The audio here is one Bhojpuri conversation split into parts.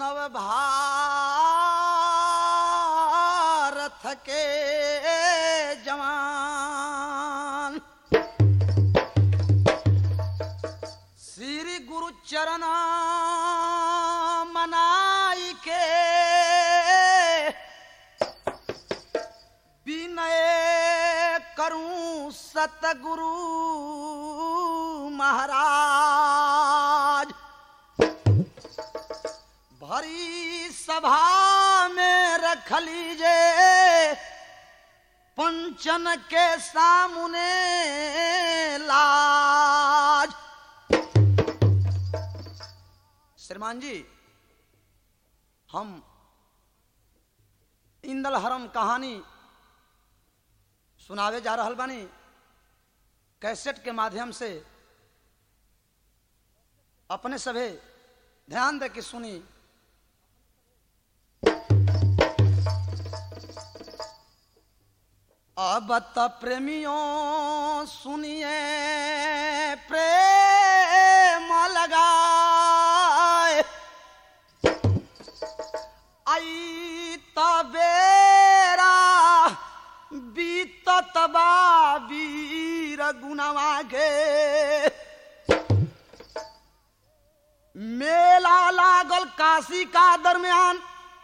नव भारत के जवान श्री गुरु चरण मनाई के विनय करूं सतगुरु महाराज भरी सभा में रख लीजे पंचन के सामने लाज श्रीमान जी हम इंदल हरम कहानी सुनावे जा रहल बानी कैसेट के माध्यम से अपने सभे ध्यान दे के सुनी अब त प्रेमियों सुनिए प्रेम लगाए आई तबेरा बीतत बा वीर गुनवा के मेला लागल काशी का दरमियान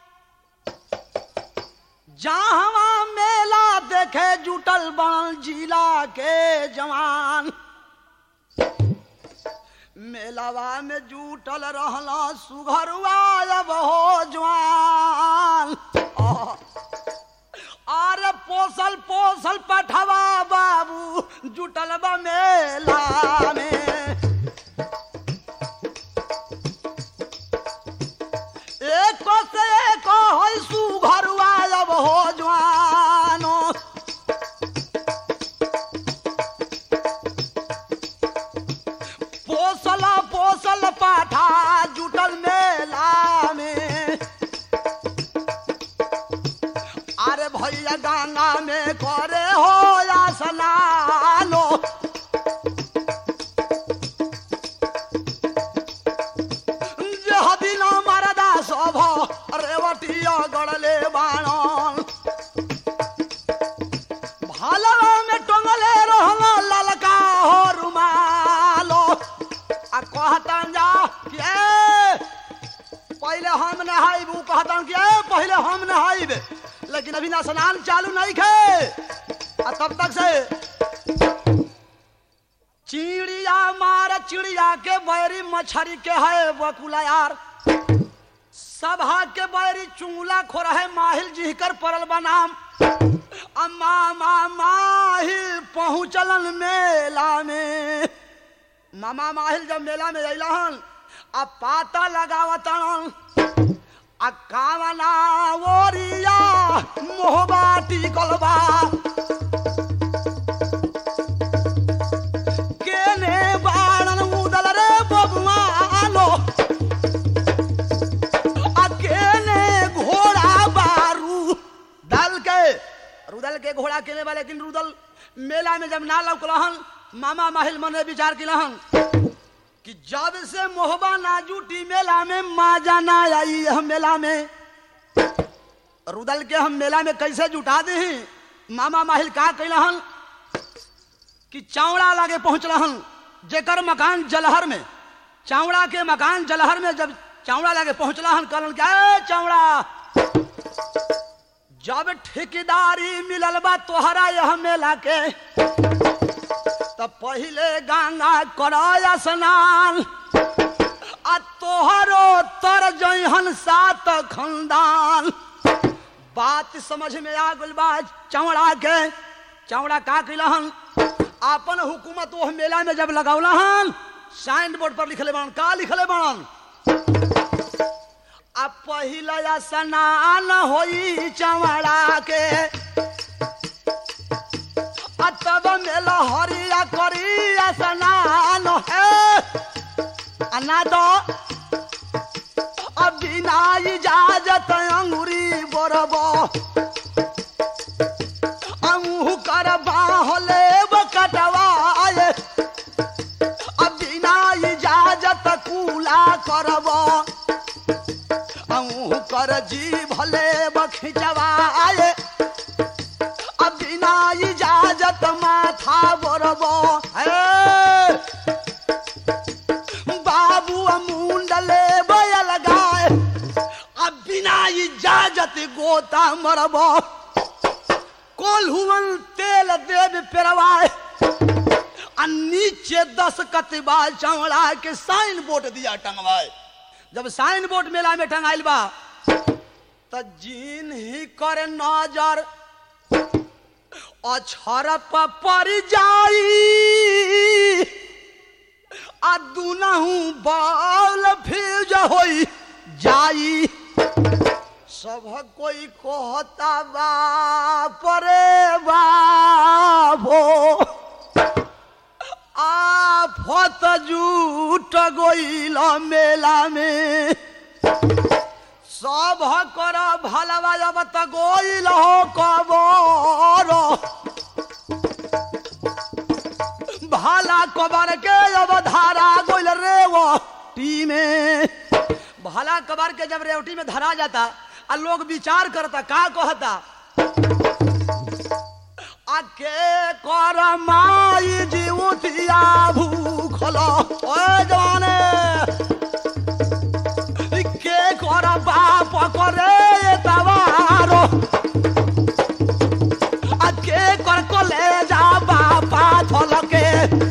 जहाँ मेला देखे जुटल बनल जिला के जवान मेलावा में जुटल रहला सुघरुआ अब हो जवान आह। अरे पोसल पोसल पठवा बाबू जुटल बा मेला में एक से एक है सुघरुआ अब हो जवानो पोसल पोसल पाठा जुटल मेला में अरे भैया गंगा में करे हो या स्नानो जे हदिना मरदा सभ रेवटिया गड़ले बाणन भालवा में टंगले रहला ललका हो रुमालो आ कहतन जा कि ए पहले हम नहाइब ऊ कहतन कि ए पहले हम नहाइब लेकिन अभी ना स्नान चालू नहीं खे आ तब तक से चिड़िया मार चिड़िया के बैरी मछरी के है बकुला यार सभा के बैरी चुंगला खोर है माहिल जी कर परल बनाम अम्मा मा माहिल पहुँचलन मेला में मामा माहिल जब मेला में अइलहन आ पाता लगावतन आ कावना ओरिया मोहबा टिकल बा केने बाणन उदल रे बबुआ आलो अकेले घोड़ा बारू दल के रुदल के घोड़ा केने बा लेकिन रुदल मेला में जब ना लौकलहन मामा माहिल मन में विचार किलहन कि जब से मोहबा ना जूटी मेला में माजा ना आई हम मेला में रुदल के हम मेला में कैसे जुटा दे मामा माहिल का कैलहन कि चावड़ा लागे पहुंचलहन जेकर मकान जलहर में चावड़ा के मकान जलहर में जब चावड़ा लागे पहुंचलहन कहलन क्या "ए, चावड़ा जब ठेकेदारी मिलल बा तोहरा यह मेला के तब पहिले गंगा कराया स्नान आ तोहरो तर जइहन सात खंदान बात समझ में आ गइल बा चौड़ा के चौड़ा का कैलहन आपन हुकूमत ओह मेला में जब लगौलहन साइन बोर्ड पर लिखले बाड़न का लिखले बाड़न आ पहिला स्नान होई चौड़ा के आ तब मेला हरिया करी स्नान है आ ना दो अब बिना इजाजत अंगुरी बरबो अमुह कर बाहले कटवाए अब बिना इजाजत कूला करब जी भले बखिंचवाए अब बिना इजाजत माथा बरबो हे बाबू मुंडले बयल गाय अब बिना इजाजत गोता मरबो कोल्हुवन तेल देव पेरवाए आ नीचे दस कतबा चौड़ा के साइन बोर्ड दिया टंगवाए जब साइन बोर्ड मेला में टंगाइल बा त जीन ही कर नजर अछर पर जाई आ दुनहु बाल फ्यूज होई जाई सब कोई कहता बाप रे बाबो आफत जूट गईल मेला में सब कर भलवा जब त गईल हो कबर भाला कबर के अब धारा गईल रेवटी में भाला कबर के जब रेवटी में धरा जाता आ लोग विचार करता का कहता आके कर माई जीवतिया भूखल ओए जवाने के कर बाप करे तवारो आके कर कले जा बापा थलके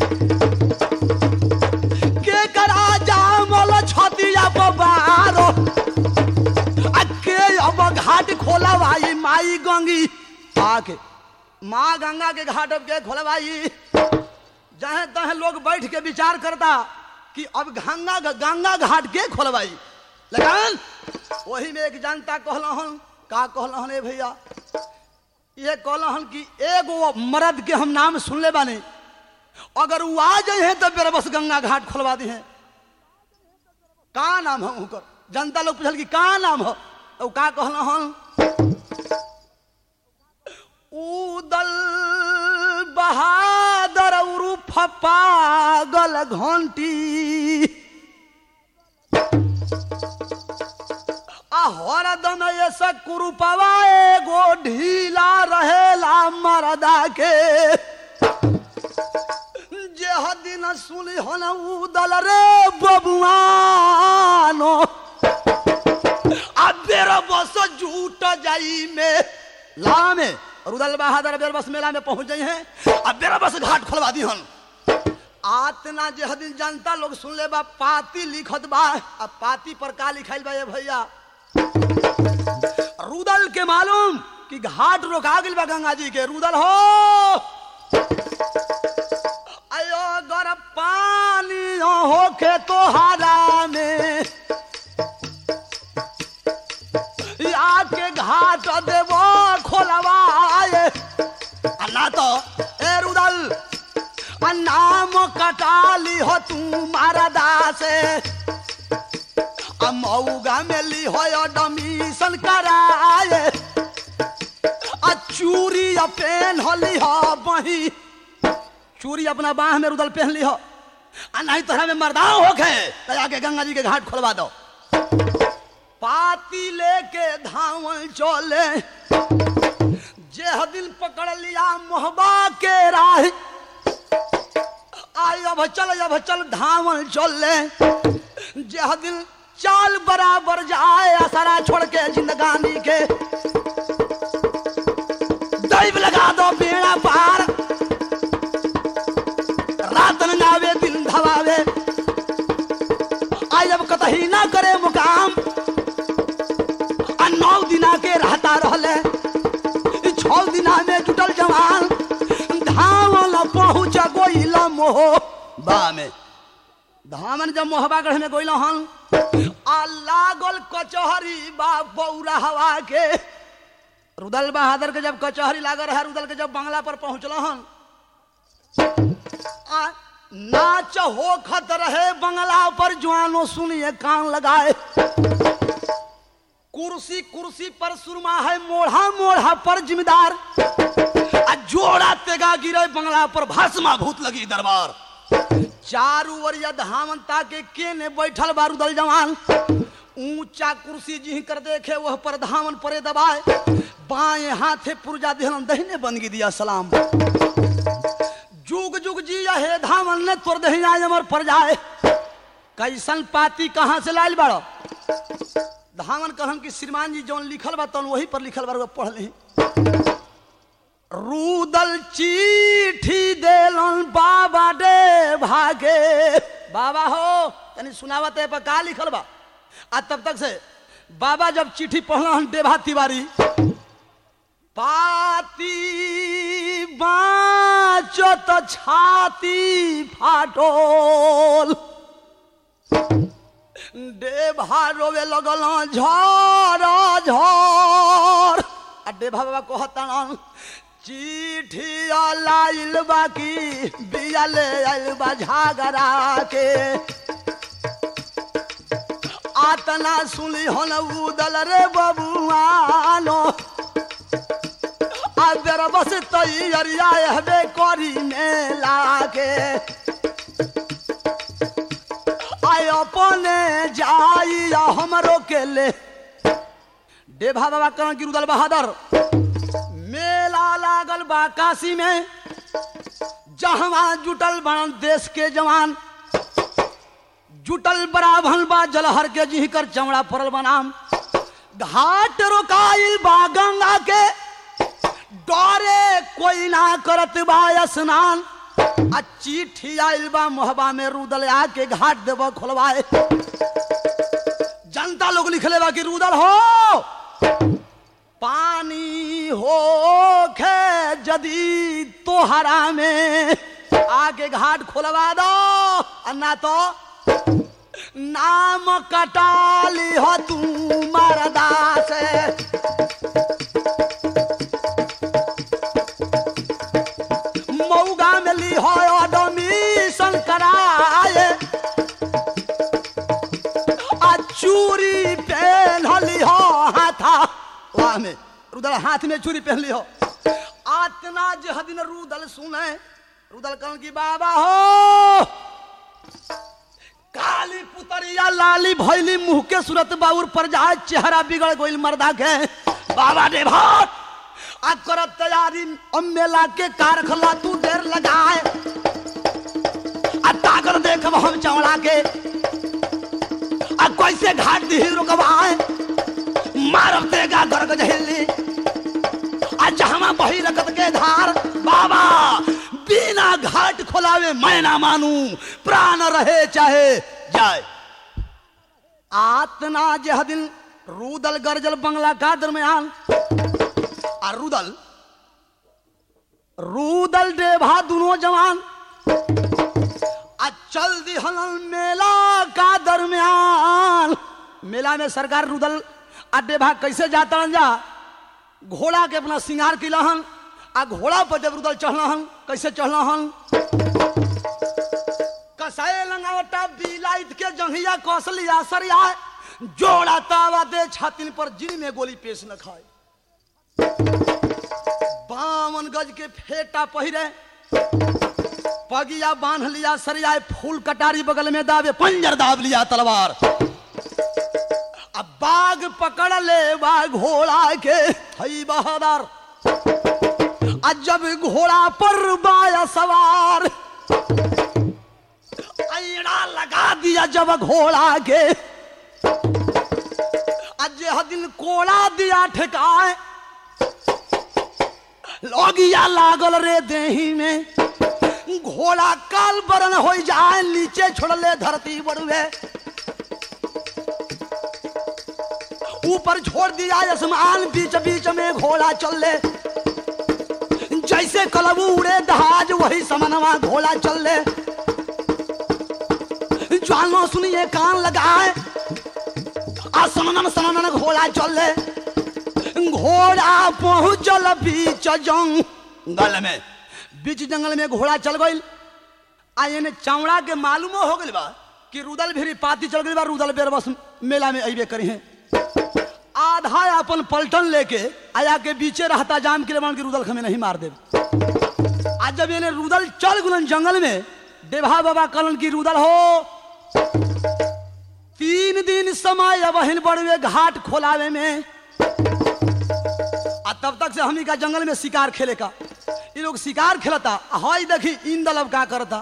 के करा जामल छतिया बारो आके अब घाट खोला भाई माई गंगी आके माँ गंगा के घाट अब के खोलवाई जहाँ तहाँ लोग बैठ के विचार करता कि अब गंगा गंगा घाट के खोलवाई लेकिन वही में एक जनता कहलहन का कहलहन ए भैया ये कहलहन कि एगो मर्द के हम नाम सुनले बानी अगर वो आ जाए तो मेरा बस गंगा घाट खोलवा दी है का नाम है उनकर जनता लोग पूछल कि का नाम है तो का कहलहन उदल बहादुर उर्फ पागल घंटी आ हरदम ऐसा कुरुपवा एगो ढीला रहेला मरदा के जे दिन सुनी हन उदल रे बबुआनो आ बेरा बस झूठ जाई में ला में रुदल बहादुर बेर बस मेला में पहुंच गई हैं अब बेरा बस घाट खोलवा दी हन आतना जे दिन जनता लोग सुन ले बा पाती लिखत बा अब पाती पर का लिखाइल बा ये भैया रुदल के मालूम कि घाट रोका गइल बा गंगा जी के रुदल हो अयो गर पानी होखे तोहारा में आके घाट देवो खोलवाए आ ना तो ए रुदल आ नाम कटाली हो तू मारदा से आ मऊगा में ली हो एडमिशन कराए आ चूड़ी आ पेन होली हो बही चूड़ी अपना बाह में रुदल पहन ली हो आ नहीं तोहरा में मर्दाओ होखे तो आके गंगा जी के घाट खोलवा दो पाती लेके धावन चले जे दिल पकड़ लिया मोहबा के राह आई अब चल अब चल धावन चले जे दिल चाल बराबर जाए असरा छोड़ के जिंदगानी के दैव लगा दो बेड़ा पार रात न आवे दिन धवावे आई अब कतही ना करे मुकाम आ नौ दिना के रहता रहले ई छौ दिना में जुटल जवान धावल पहुँच गोइल मोह बा में धामन जब मोहबा गढ़ में गोइल हन आ लागल कचहरी बा बौरा हवा के रुदल बहादुर के जब कचहरी लागल है रुदल के जब बंगला पर पहुंचल हन आ नाच होखत रहे बंगला पर जवानो सुनिए कान लगाए कुर्सी कुर्सी पर सुरमा है मोढ़ा मोढ़ा पर जिम्मेदार आ जोड़ा तेगा गिरे बंगला पर भस्मा भूत लगी दरबार चारू ओरिया धामंता के केने बैठल बारूदल जवान ऊंचा कुर्सी जी कर देखे वह पर धावन परे दबाए बाएं हाथे पुरजा दिहलन दहिने बंदगी दिया सलाम जुग जुग जी हे धावन ने तोर दहिना अमर पर जाए कैसन पाती कहाँ से लाल बाड़ो धावन कहन कि श्रीमान जी जौन लिखल बा तौन वही पर लिखल बा पढ़ ली रूदल चिट्ठी देलन बाबा दे भागे बाबा हो तनी सुनावत है पर का लिखल बा आ तब तक से बाबा जब चिट्ठी पढ़ल हन देभा तिवारी पाती बाचो तो छाती फाटोल देभा रोवे लगल झर झर आ देभा बाबा कहतन चिट्ठी लाइल बाकी बिया ले आइल बा झागरा के आतना सुनी हन उदल रे बबुआनो आ बेर बस तैयारिया हबे करी मेला के आय अपने जाइया हमरो के ले देभा बाबा कहन कि रुदल बहादुर मेला लागल बा काशी में जहवा जुटल बनल देश के जवान जुटल बराभन बा जलहर के जी कर चमड़ा पड़ल बनाम घाट रोकाइल बा गंगा के डरे कोई ना करत बा स्नान आ चिट्ठी आइल बा मोहबा में रुदल आके घाट देव खोलवाए जनता लोग लिखले बा कि रुदल हो पानी हो खे जदी तोहरा में आगे घाट खोलवा दो आ ना तो नाम कटाली हो तू मरदा से मऊगा में ली हो एडमिशन कराए आ चूरी पहन ली हो हाथा वाह में रुदल हाथ में चूरी पहन ली हो आतना जह दिन रुदल सुने रुदल कहन की बाबा हो काली पुतरिया लाली भैली मुंह के सूरत बाउर पर जाए चेहरा बिगड़ गइल मर्दा के बाबा रे भाट आ करत तैयारी अम्मेला के कार खला तू देर लगाए आ ताकर देखब हम चौड़ा के आ कैसे घाट दी रुकवाए मारब तेगा गर्ग जहिली आ जहमा बही रकत के धार बाबा बिना घाट खोलावे मैं ना मानू प्राण रहे चाहे जाए आतना जह दिन रूदल गरजल बंगला का दरमियान आ रूदल रूदल देभा दोनों जवान आ चल दिहलन मेला का दरमियान मेला में सरकार रुदल आ देभा कैसे जाता जा घोड़ा के अपना श्रृंगार किलहन आ घोड़ा पर जब रुदल चढ़लहन कैसे चढ़लहन कसाए लंगावटा बिलाइत के जंघिया कौशलिया सरिया जोड़ा तावा दे छातिन पर जिन में गोली पेश न खाए बावन गज के फेटा पहिरे पगिया बांध लिया सरिया फूल कटारी बगल में दावे पंजर दाब लिया तलवार अब बाघ पकड़ ले बा घोड़ा के हई बहादुर आ जब घोड़ा पर बाया सवार ऐड़ा लगा दिया जब घोड़ा के आज दिन कोड़ा दिया ठेकाए लोगिया लागल रे देही में घोड़ा काल बरन हो जाए नीचे छोड़ले धरती बड़ुए ऊपर छोड़ दिया आसमान बीच बीच में घोड़ा चल ले जैसे कलबू उड़े दहाज वही समनवा घोड़ा चल ले जानो सुनिए कान लगाए आ समनन समनन घोड़ा चल ले घोड़ा पहुंचल बीच जंगल में बीच जंगल में घोड़ा चल गई आ एने चावड़ा के मालूमो हो गइल बा कि रुदल भी पाती चल गइल बा रुदल बेर बस मेला में अइबे करी हैं आधा अपन पलटन लेके आया के बीचे रहता जाम के लेवन के रुदल खमे नहीं मार दे आज जब एने रुदल चल गुलन जंगल में देभा बाबा कलन की रुदल हो तीन दिन समय बहिन बड़ुए घाट खोलावे में आ तब तक से हमनी का जंगल में शिकार खेले का ये लोग शिकार खेलता आ हई देखी इंदल अब का करता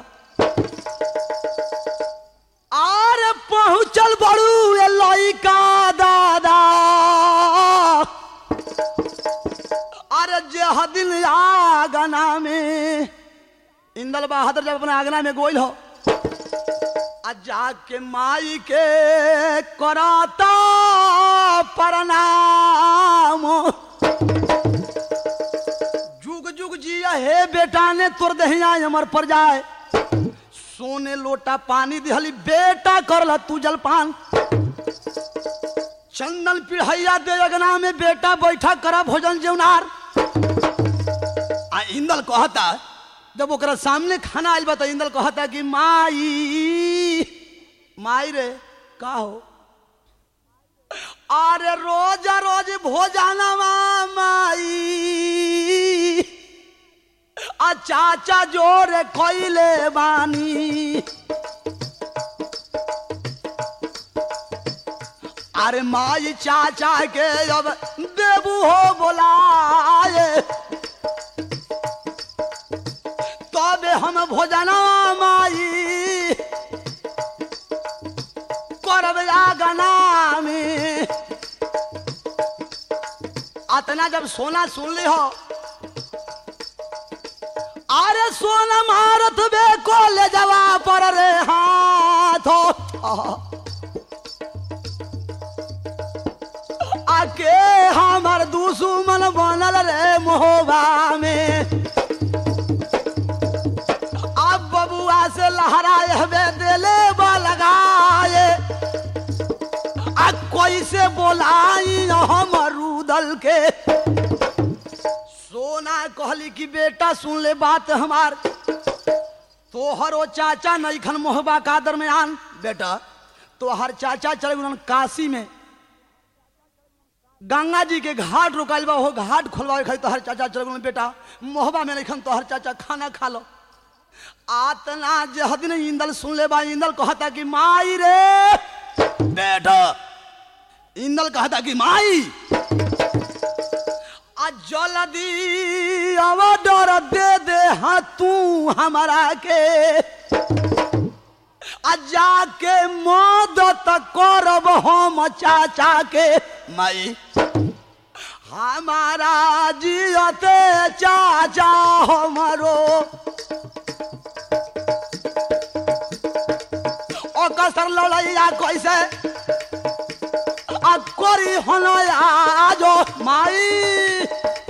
आरे पहुंचल बड़ू ए लइका दादा अरे जे हदिन आगना में इंदल बहादुर जब अपने आगना में गोइल हो आ जाके माई के कराता प्रणाम जुग जुग जिया हे बेटा ने तोर दहिया अमर पर जाए सोने लोटा पानी दिहली बेटा करला तू जलपान चंदन पिढ़ैया दे अगना में बेटा बैठा करा भोजन जेवनार आ इंदल कहता जब ओकरा सामने खाना आइल बा तो इंदल कहता कि माई माई रे का हो अरे रोज रोज भोजनवा माई आ चाचा जोरे खैले बानी अरे माई चाचा के अब देबू हो बोलाए तबे हम भोजना माई करब आगना में अतना जब सोना सुन ली हो अरे सोना मारत बे को ले जवा पर रे हाथ आके हमर दुश्मन बनल रे मोहबा में अब बबुआ से लहराए हवे दिले बा लगाए आ कैसे बोलाई हम रूदल के सोना कहली कि बेटा सुन ले बात हमार तोहरो चाचा नईखन मोहबा का दरमियान बेटा तोहर चाचा चले गए काशी में गंगा जी के घाट रुकाइल बा हो घाट खोलवावे खाई तोहर चाचा चले गए बेटा मोहबा में नईखन तोहर चाचा खाना खा लो आतना जहदिन इंदल सुन ले बा इंदल कहता कि माई रे बेटा इंदल कहता कि माई आ जल्दी ऑर्डर दे दे हाँ तू हमारा के आ जाके मदद करब हम चाचा के माई हमारा जियते चाचा हमारो ओकसर लड़ैया कैसे आ करी हन आजो माई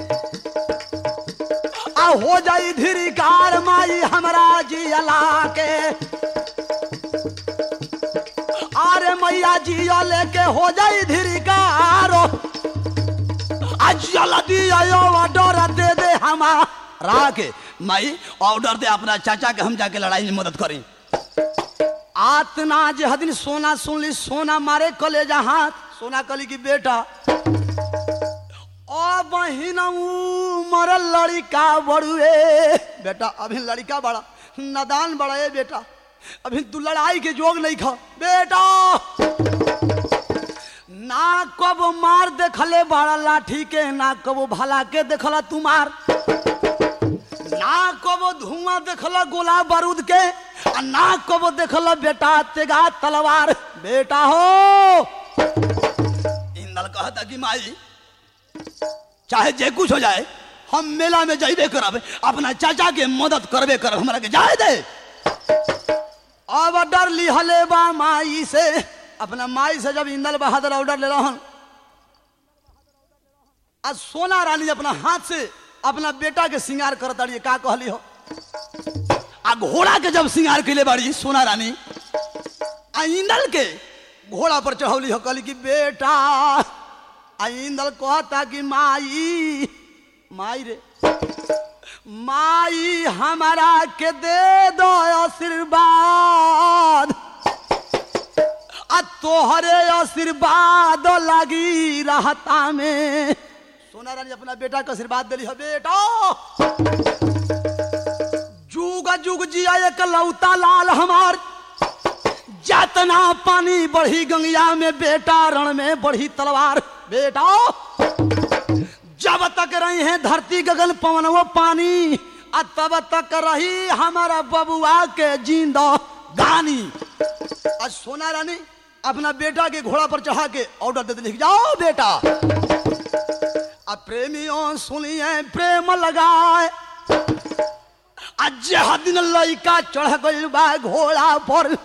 आ हो जाई धिरिकार माई हमरा जियला के अरे मैया जिया लेके हो जाई धिरिकार आ जल्दी आयो ऑर्डर दे दे हमारा के माई ऑर्डर दे अपना चाचा के हम जाके लड़ाई में मदद करी आतना जे हदिन सोना सुन ली सोना मारे कलेजा हाथ सोना कली की बेटा ओ बहिन मरल लड़िका बड़ुए बेटा अभी लड़का बड़ा नदान बड़ा है बेटा अभी तू लड़ाई के जोग नहीं खा बेटा ना कब मार देखले बड़ा लाठी के ना कब भला के देखला तू मार ना कबो धुआं देखला गोला बारूद के आ ना कबो देखला बेटा तेगा तलवार बेटा हो इंदल कहता कि माई चाहे जे कुछ हो जाए हम मेला में जाइबे करब अपना चाचा के मदद करबे करब हमरा के जाए दे अब डर लिहले बा माई से अपना माई से जब इंदल बहादुर ऑर्डर ले रहन आज सोना रानी अपना हाथ से अपना बेटा के श्रृंगार करत रही का कहली हो आ घोड़ा के जब श्रृंगार कैले बाड़ी सोना रानी आ इंदल के घोड़ा पर चढ़ौली हो कहली कि बेटा आ इंदल कहता कि माई माई रे माई हमारा के दे दो आशीर्वाद आ तोहरे आशीर्वाद लगी रहता में सोना रानी अपना बेटा के आशीर्वाद दिली है बेटा जुग जुग जिया एक लौता लाल हमार जातना पानी बढ़ी गंगिया में बेटा रण में बढ़ी तलवार बेटा जब तक रही है धरती गगन पवन वो पानी आ तब तक रही हमारा बबुआ के जिंदा गानी आज सोना रानी अपना बेटा के घोड़ा पर चढ़ा के ऑर्डर देते लिख जाओ बेटा अब प्रेमियों सुनिए प्रेम लगाए आज दिन लइका चढ़ गइल बा घोड़ा पर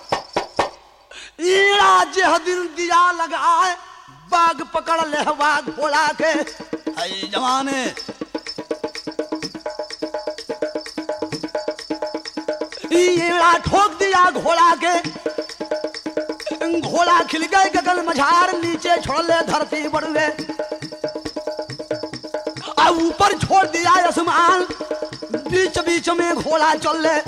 ईड़ा जे दिन दिया लगाए बाग पकड़ ले बा घोड़ा के आई जवाने ईड़ा ठोक दिया घोड़ा के घोड़ा खिल गए गगन मझार नीचे छोड़ ले धरती बढ़े आ ऊपर छोड़ दिया आसमान बीच बीच में घोड़ा चल ले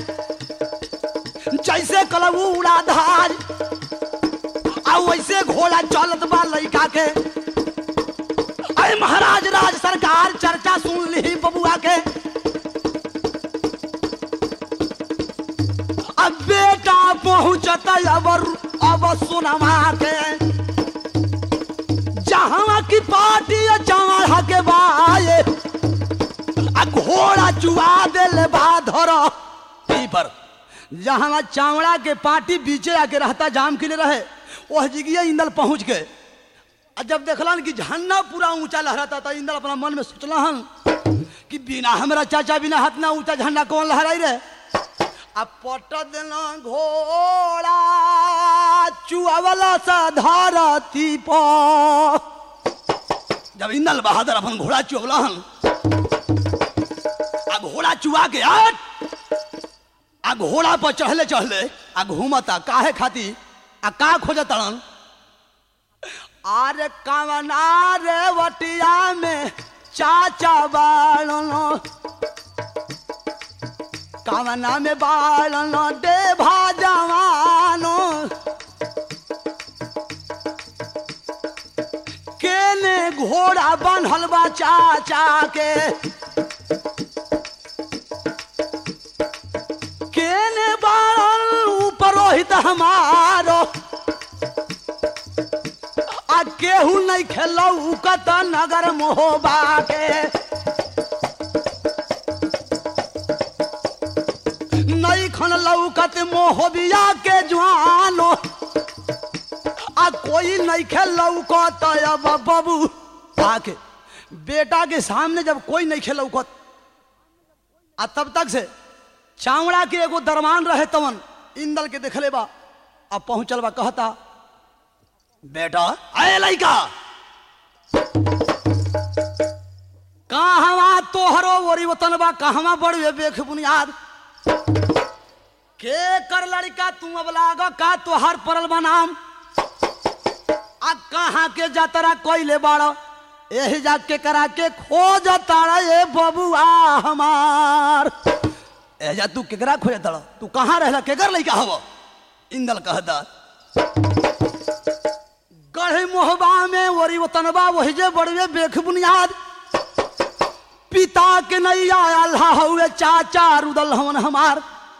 जैसे कलबू उड़ा धार आ वैसे घोड़ा चलत बा लइका के अरे महाराज राज सरकार चर्चा सुन ली बबुआ के अब बेटा पहुंचत अब अब सुनमा के जहां की पार्टी चढ़ा के बाए आ घोड़ा चुआ देले बा धर पर जहां चावड़ा के पार्टी बीचे आके रहता जाम के लिए रहे वह जगह इंदल पहुंच गए और जब देखलन कि झंडा पूरा ऊंचा लहराता था इंदल अपना मन में सोचला हन कि बिना हमरा चाचा बिना हाथ ना ऊंचा झंडा कौन लहराई रे अब पट देना घोड़ा चुआवला सा धरती पर जब इंदल बहादुर अपन घोड़ा चुअवला हन आ घोड़ा चुआ के आट आ घोड़ा पर चढ़ले चढ़ले आ घूमता काहे खाती आ का खोजतड़न आरे कवना रे वटिया में चाचा बाड़नो कवना में बाड़नो दे भाजवानो केने घोड़ा बनल बा चाचा के केने बाड़न ऊपर रोहित हमारो आ केहू नहीं खेलऊ कत नगर मोहबा के नहीं खन लौकत मोहबिया के जवानो आ कोई नहीं खेलऊ कत अब बबू आके बेटा के सामने जब कोई नहीं खेलौकत आ तब तक से चावड़ा के एगो दरमान रहे तवन इंदल के देखले बा अब पहुंचल बा कहता बेटा आए लइका कहवा तोहरो ओरी वतन बा कहवा बड़े बेख बुनियाद के कर लड़का तू अब लाग का तोहर परल बा नाम आ कहाँ के जतरा कोइले बाड़ यही जाके करा के खोज तारा ये बबुआ हमार एजा तू केकरा खोज तारा तू कहाँ रहला केकर लइका हव इंदल कहता गढ़े मोहबा में वरी वतनबा वही जे बड़वे बेख बुनियाद पिता के नहीं आया हुए चाचा रुदल हवन हमार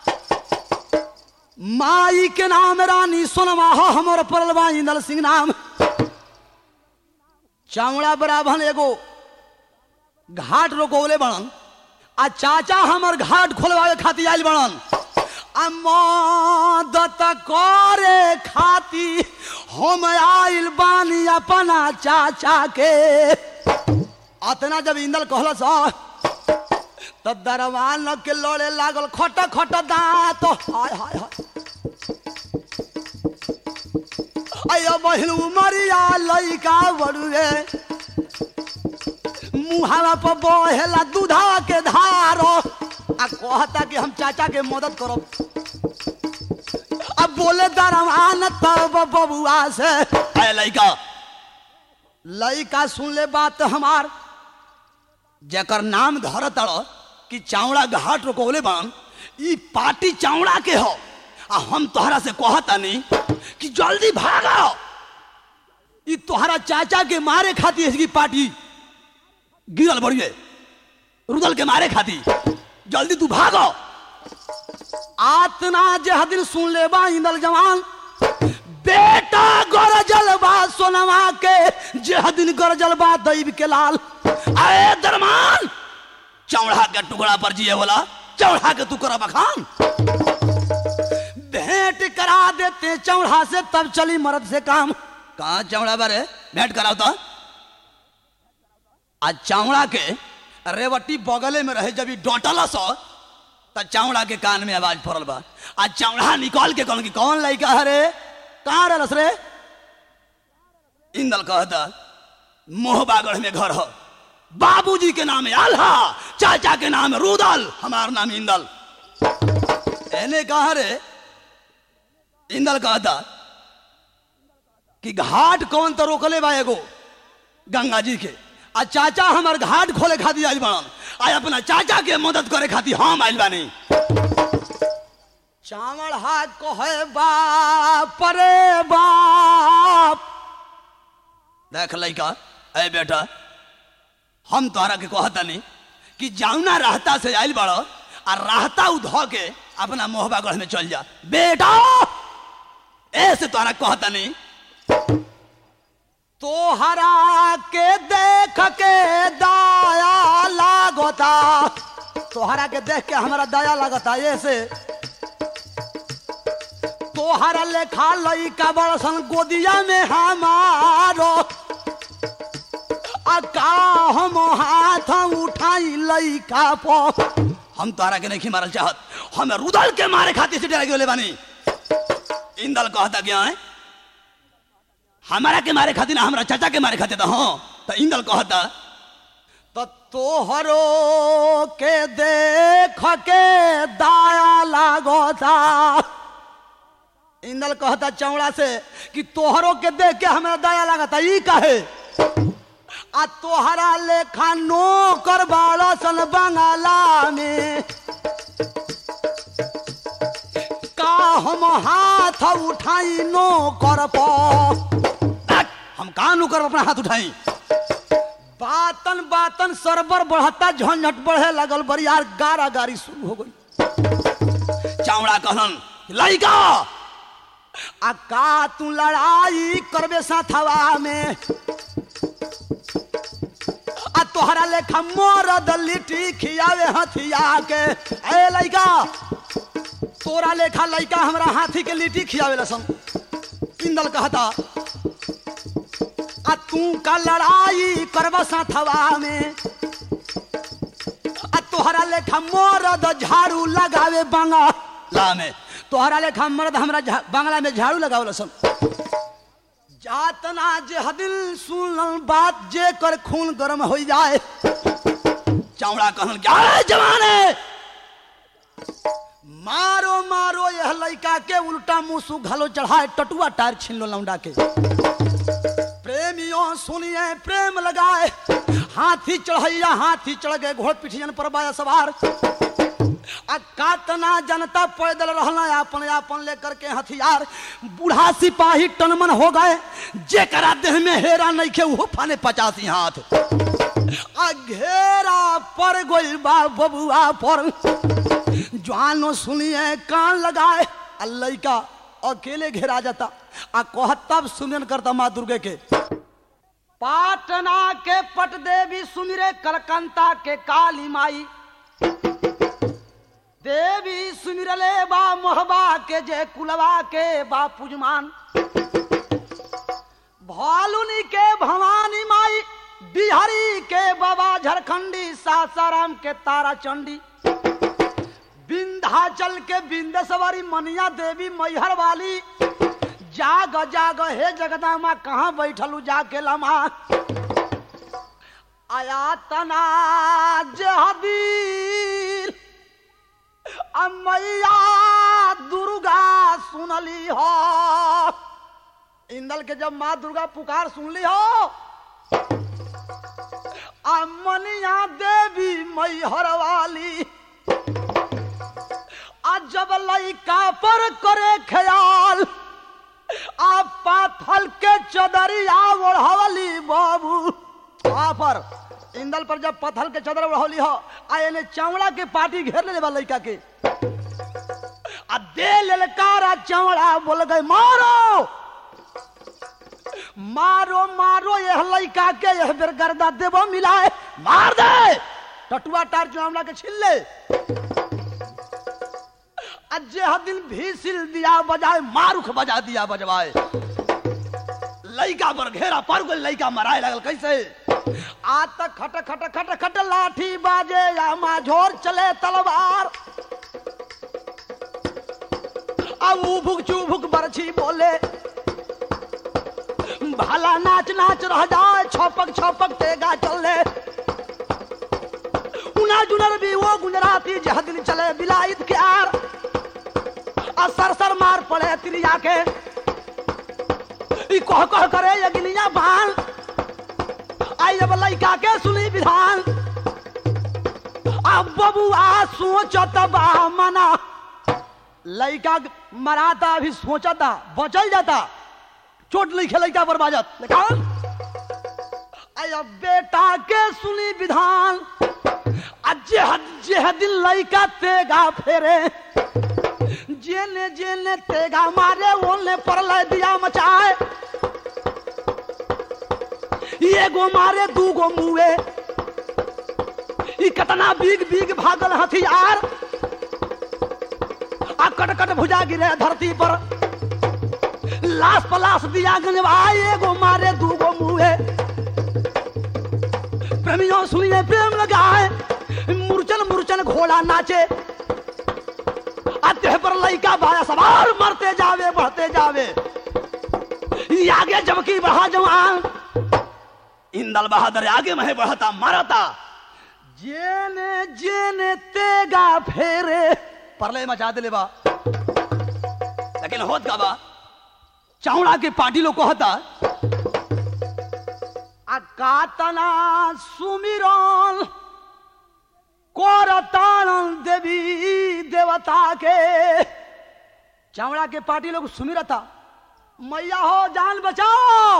माई के नाम रानी सोनमा हो हमर परलबा इंदल सिंह नाम चावड़ा बराभन एगो घाट रोकोले बनन आ चाचा हमर घाट खोलवावे खातिर आयल बनन आ मदत करे खाती हम आइल बानी अपना चाचा के अतना जब इंदल कहल तो दरवान के लड़े लागल खट खट दांत हाय हाय हाय अयो बहिन उमरिया लइका बड़ुए मुहावा पर बहेला दूधा के धारो आ कहता कि हम चाचा के मदद करब अब बोले दरवान तब बबुआ से अरे लइका लइका सुन ले बात हमार जेकर नाम धर तड़ कि चावड़ा घाट रोकौले बान ई पार्टी चावड़ा के हो आ हम तोहरा से कहता नहीं कि जल्दी भागो ई तोहरा चाचा के मारे खाती इसकी पार्टी गिरल बढ़िए रुदल के मारे खाती जल्दी तू भागो आतना जे दिन सुन ले बा इंदल जवान बेटा गरजल बा सोनवा के जे दिन गरजल बा दैव के लाल आए दरमान चौड़ा के टुकड़ा पर जिए बोला चौड़ा के तू करा बखान भेंट करा देते चौड़ा से तब चली मर्द से काम कहा चौड़ा बारे भेंट कराओ तो आज चौड़ा के रेवटी बगले में रहे जब डोटल सो त चौड़ा के कान में आवाज पड़ल बा आज चौड़ा निकल के कहन कि कौन लड़का है रे कहाँ रहलस रे इंदल कहता मोहबागढ़ में घर हो बाबूजी के नाम है आल्हा चाचा के नाम है रुदल हमार नाम इंदल एने कहा रे इंदल कहता कि घाट कौन तो रोकले बा एगो गंगा जी के आ चाचा हमार घाट खोले खातिर आइल बाड़न आ अपना चाचा के मदद करे खातिर हम आइल बानी चावल हाथ को है बाप रे बाप देख लइका ए बेटा हम तोहरा के कहतनी कि जाउना रहता से आइल बड़ो आ रहता उध के अपना मोहबागढ़ में चल जा बेटा ऐसे तोहरा कहतनी तोहरा के देख के दया लागता तोहरा के देख के हमारा दया लागता ऐसे तोहरा लेखा लइका बड़सन गोदिया में हमारो आ का हम हाथ उठाई लइका पो हम तोहरा के नहीं मारल चाहत हम रुदल के मारे खातिर से डरा गेले बानी इंदल कहता क्या है हमारा के मारे खातिर ना हमरा चाचा के मारे खातिर तो हाँ तो इंदल कहता तो तोहरो के देख के दाया लागता इंदल कहता चौड़ा से कि तोहरो के देख के हमरा दया लागता ई कहे आ तोहरा लेखा नौकर बाड़ा सन बंगाला में का हम हाथ उठाई नौकर पर हम कहा नौकर पर अपना हाथ उठाई बातन बातन सरबर बढ़ता झंझट बढ़े लगल बरियार गारा गारी शुरू हो गई चावड़ा कहलन लइका आ का तू लड़ाई करबे साथवा में आ तोहरा लेखा मरद लिट्टी खियावे हथिया के ए लइका तोरा लेखा लइका हमरा हाथी के लिट्टी खियावे लसन इंदल कहता आ तू का लड़ाई करबा साथवा में आ तोहरा लेखा मरद झाड़ू लगावे बंगला में तोहरा लेखा मर्द हमरा झा- बंगला में झाड़ू लगावे लसन जातना जे हदिल सुनल बात जे कर खून गरम हो जाए चौड़ा कहन क्या है जवान है मारो मारो यह लड़का के उल्टा मुंह घलो चढ़ाए टटुआ टायर छीन लो लौंडा के प्रेमियों सुनिए प्रेम लगाए हाथी चढ़ैया हाथी चढ़ गए घोड़ पिठियन पर बाया सवार आ कातना जनता पैदल रहना अपन अपन लेकर के हथियार बूढ़ा सिपाही टनमन हो गए जेकरा देह में हेरा नहीं खे वो फाने पचासी हाथ आ घेरा पर गोल बा बबुआ पर जवानो सुनिए कान लगाए आ लइका अकेले घेरा जाता आ कहत तब सुमिरन करता माँ दुर्गे के पाटना के पट देवी सुमिरे कलकंता के काली माई देवी सुमिरले बा मोहबा के जे कुलवा के बा पुजमान भालुनी के भवानी माई बिहारी के बाबा झारखंडी सासाराम के तारा चंडी विंध्याचल के बिंदेश्वरी मनिया देवी मैहर वाली जाग जाग हे जगदम्बा कहाँ बैठलू जाके लमा आया तना जहबीर आ मैया दुर्गा सुनली हो इंदल के जब माँ दुर्गा पुकार सुनली हो आ मनिया देवी मैहर वाली आ जब लइका पर करे ख्याल आ पाथल के चदरिया ओढ़वली बाबू वहां पर इंदल पर जब पत्थल के चदर ओढ़वली हो आ एने चौड़ा के पार्टी घेर ले बा लइका के आ दे ललकारा चौड़ा बोल गए मारो मारो मारो यह लइका के यह बेर गर्दा देबो मिलाए मार दे टटुआ टार चुनावला के छिल ले अज्जे हर दिन भी सिल दिया बजाए मारुख बजा दिया बजवाए लइका पर घेरा पर गई लइका मराए लगल कैसे आज तक खट खट खट खट लाठी बाजे या माझोर चले तलवार अब उभुक चुभुक बरछी बोले भाला नाच नाच रह जाए छपक छपक तेगा चले उना जुनर भी वो गुजराती जह दिन चले बिलाइत के आर आ सर सर मार पड़े त्रिया के ई कह कह करे यगिनिया बाल आई अब लइका के सुनी विधान अब बबुआ सोचत बा मना लइका मराता भी सोचता बचल जाता चोट लिखे लइका पर बाजत लेकिन आई अब बेटा के सुनी विधान अजे जे दिन लइका तेगा फेरे जेने जेने तेगा मारे ओने पर दिया मचाए एगो मारे दूगो मुए ई कतना बीग बीग भागल हथियार आ कट कट भुजा गिरे धरती पर लाश पलाश दिया गंजवाई एगो मारे दूगो मुए प्रेमियों सुनिए प्रेम लगाए मुरचन मुरचन घोड़ा नाचे देह पर लइका बाया सवार मरते जावे बढ़ते जावे ई आगे जबकि बढ़ा जवान इंदल बहादुर आगे महे बढ़ता मारता जेने जेने तेगा फेरे परले मचा दिले बा लेकिन होत का बा चावड़ा के पार्टी लोग कहता अकातना सुमिरन कोरतानन देवी देवता के चावड़ा के पार्टी लोग सुमिरता मैया हो जान बचाओ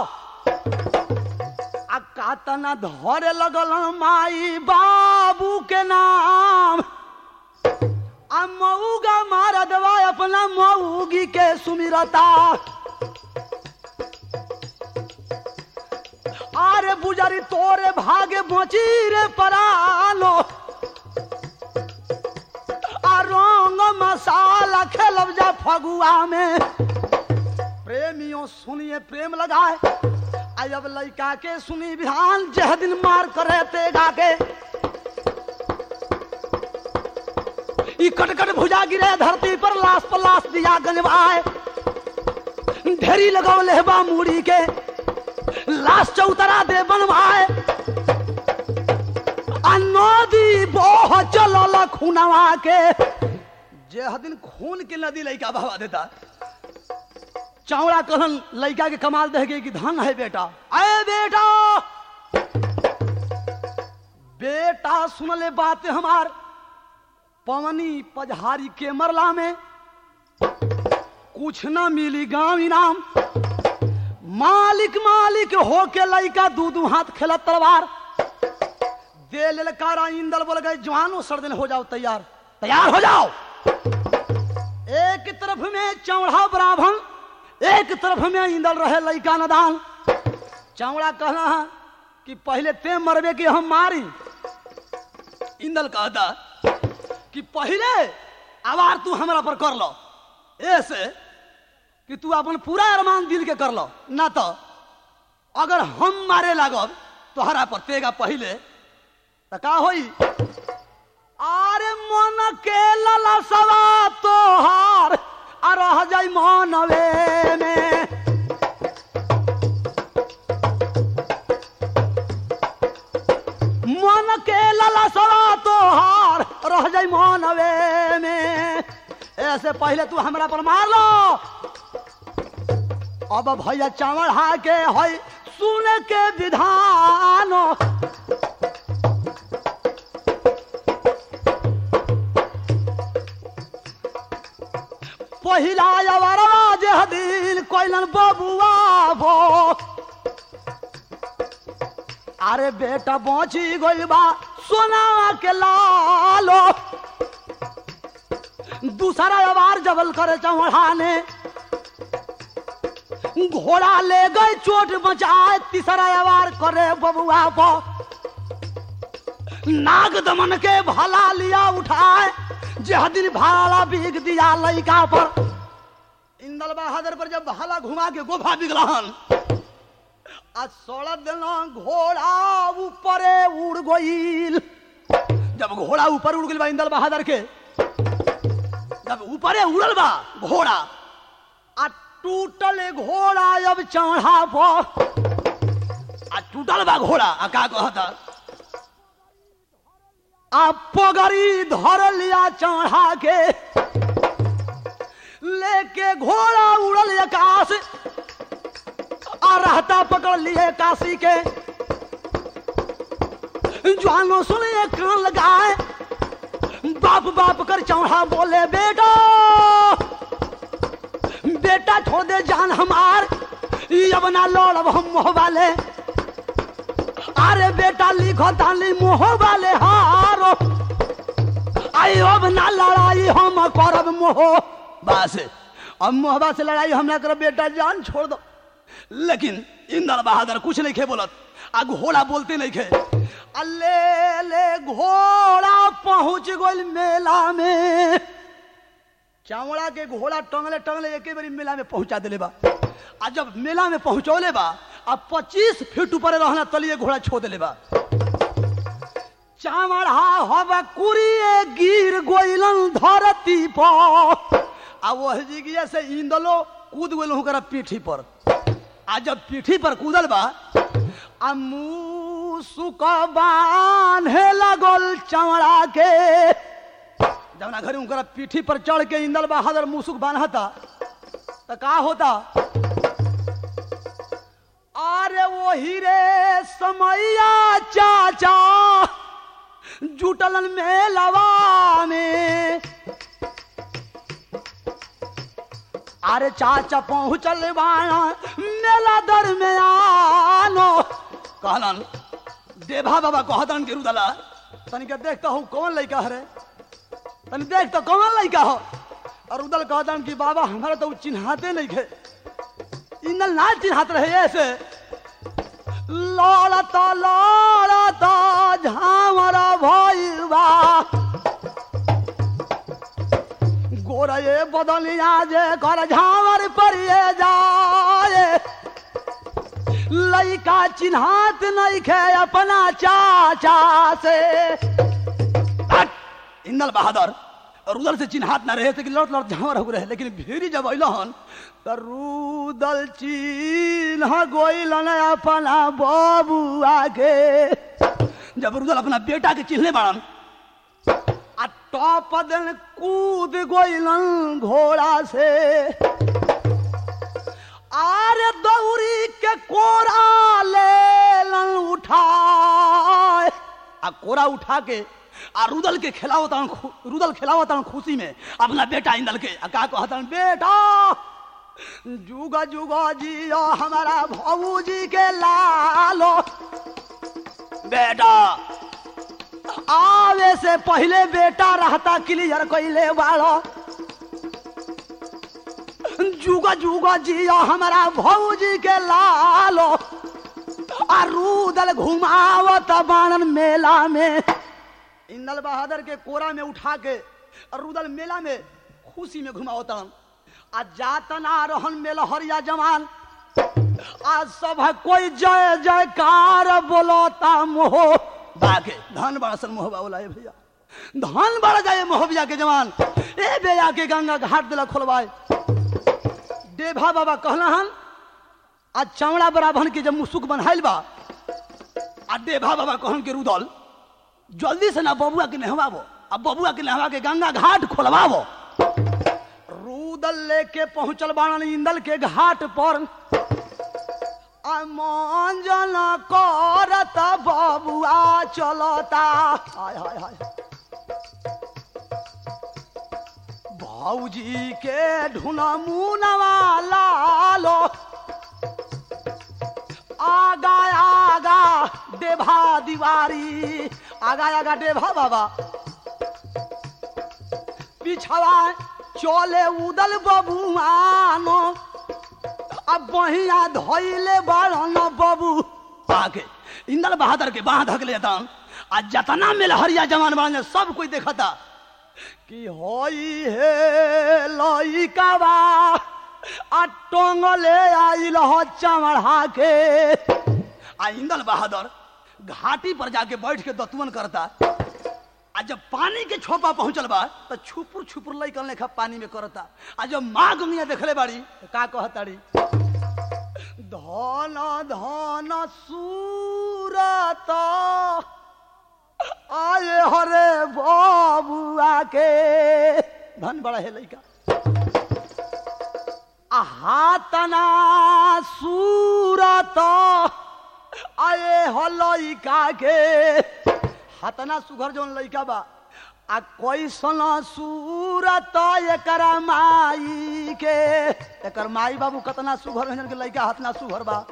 अकातना धरे लगल माई बाबू के नाम आ मऊगा मार दवा अपना मऊगी के सुमिरता आरे बुजरी तोरे भागे बची रे परालो आ रंग मसाला खेलब जा फगुआ में प्रेमियों सुनिए प्रेम लगाए आई अब लइका के सुनी बिहान जह दिन मार करे तेगा के ई कटकट भुजा गिरे धरती पर लाश पर लाश दिया गंजवाए ढेरी लगाओ लेहबा मूड़ी के लाश चौतरा दे बनवाए आ नदी बोह चलल खुनवा के जे दिन खून के नदी लइका बहवा देता चावड़ा कहन लइका के कमाल दे गई कि धन है बेटा अरे बेटा बेटा सुन ले बात हमार पवनी पजहारी के मरला में कुछ ना मिली गांव इनाम मालिक मालिक होके लइका दू दू हाथ खेला तलवार दे ललकारा इंदल बोल गए जवानो सर्दन हो जाओ तैयार तैयार हो जाओ एक तरफ में चौड़ा ब्राह्मण एक तरफ में इंदल रहे लइका नदान चौड़ा कहना है कि पहले ते मरबे कि हम मारी इंदल कहता कि पहले आवार तू हमरा पर कर लो ऐसे कि तू अपन पूरा अरमान दिल के कर लो ना तो अगर हम मारे लागब तोहरा पर तेगा पहले तो का होई अरे मन के ललसवा तोहार आ रह जाई मनवे में मन के ललसवा तोहार रह जाई मनवे में ऐसे पहले तू हमरा पर मार लो अब भैया चावल हा के है सुन के विधान पहिला अवरा जे दिल कोइलन बबुआ भो अरे बेटा बची गइल बा सोना के लालो दूसरा अवार जबल करे चौहाने घोड़ा ले गए चोट बचाए तीसरा अवार करे बबुआ पर नाग दमन के भला लिया उठाए जह दिन भाला बिग दिया लइका पर इंदल बहादुर पर जब भाला घुमा के गोफा बिगलहन आ सड़क देना घोड़ा ऊपरे उड़ गईल जब घोड़ा ऊपर उड़ गईल बा इंदल बहादुर के जब ऊपरे उड़ल बा घोड़ा आ टूटल घोड़ा अब चढ़ा पर आ टूटल बा घोड़ा आ का कहता आ पगड़ी धर लिया चढ़ा के लेके घोड़ा उड़ल आकाश आ रहता पकड़ लिए काशी के जवानों सुने कान लगाए बाप बाप कर चौड़ा बोले बेटा बेटा छोड़ दे जान हमार ई अब ना लड़ब हम मोह वाले अरे बेटा लिखो ताली मोह वाले हारो आई अब ना लड़ाई हम करब मोह बस अब मोहबा से लड़ाई हम ना करब बेटा जान छोड़ दो लेकिन इंदर बहादुर कुछ नहीं खे बोलत आ घोड़ा बोलते नहीं खे अल्ले ले घोड़ा पहुंच गइल मेला में चावड़ा के घोड़ा टंगले टंगले एक बारी मेला में पहुंचा दिले बा आ जब मेला में पहुंचौले बा आ पच्चीस फीट ऊपर रहना तलिए घोड़ा छो दिले बा चावड़ा हवा कुरिए गिर गोइलन धरती पर आ वह जिगिया से इंदलो कूद गइल हुकरा पीठी पर आ जब पीठी पर कूदल बा आ मुंह सुक बांधे लगल चमड़ा के जवना घरे उनकरा पीठी पर चढ़ के इंदल बहादुर मुसुक बांधता तो का होता अरे वही रे समैया चाचा जुटलन मेलवा में अरे चाचा पहुंचल बाना मेला दर में आनो कहलन देभा बाबा कहतन के रुदला तनिक देखता हूँ कौन लड़का है रे तनी देख तो कौन लड़का हो और उदल कहतन कि बाबा हमारा तो उ चिन्हाते नहीं खे इंदल ना चिन्हात रहे ऐसे लड़ता लड़ता झामरा भइलबा गोरये बदलिया जे कर झामर परिए जाए लइका चिन्हात नहीं खे अपना चाचा से हट! इंदल बहादुर रुदल से चिन्हात ना रहे थे कि लौट लौट झावर हो रहे लेकिन भीरी जब अइलहन तो रुदल चिन्ह गोइलन अपना बबुआ के जब रुदल अपना बेटा के चिन्हले बाड़न आ टॉप दिन कूद गोइलन घोड़ा से आरे दौरी के कोरा लेलन उठाए आ कोरा उठा के आ रुदल के खिलावत रुदल खिलावत खुशी में अपना बेटा इंदल के आ का कहतन बेटा जुगा जुगा जियो हमारा भौजी के लालो बेटा आवे से पहले बेटा रहता क्लियर कैले वालो जुगा जुगा जियो हमारा भौजी के लालो आ रुदल घुमावत बाणन मेला में इंदल बहादुर के कोरा में उठा के और रुदल मेला में खुशी में घुमावतन आ जातना रहन मेला हरिया जवान आज सब कोई जय जयकार बोलता मोह बाके धन बड़ा सन मोह बाबूला ए भैया धन बड़ा जाए मोहबिया के जवान ए बेया के गंगा घाट दिला खोलवाए देभा बाबा कहला हन आज चमड़ा बराभन के जब मुसुक बनाइल बा आ देभा बाबा कहन के रुदल जल्दी से ना बबुआ के नहवाबो अब बबुआ के नहवा के गंगा घाट खोलवाबो रूदल लेके पहुंचल बाणन इंदल के घाट पर मंजन करत बबुआ चलता हाय हाय हाय भौजी के ढूना मुनवा लालो आगा आगा देभा दीवारी आगा आगा देभा बाबा पिछवा चले उदल बबुआनो अब बहिया धोइले बाड़न बाबू आके इंदल बहादुर के बाह धक लेता आ जतना में हरिया जवान बाड़न सब कोई देखता कि होई हे लइकावा आ टोंगले आइल ह चमड़ा के आ इंदल बहादुर घाटी पर जाके बैठ के दतुअन करता आ जब पानी के छोपा पहुंचल बा तो छुपुर छुपुर लइकन लेखा पानी में करता आ जब माँ गंगिया देखले बाड़ी तो का कहताड़ी धन धन सूरत आए हरे बाबुआ के धन बड़ा है लइका आ हातना सूरत आए हो लइका के हातना सुघर जौन लइका बा आ कैसन सूरत एकरा माई के एकर माई बाबू कतना सुघर रहन के लइका हातना सुघर बा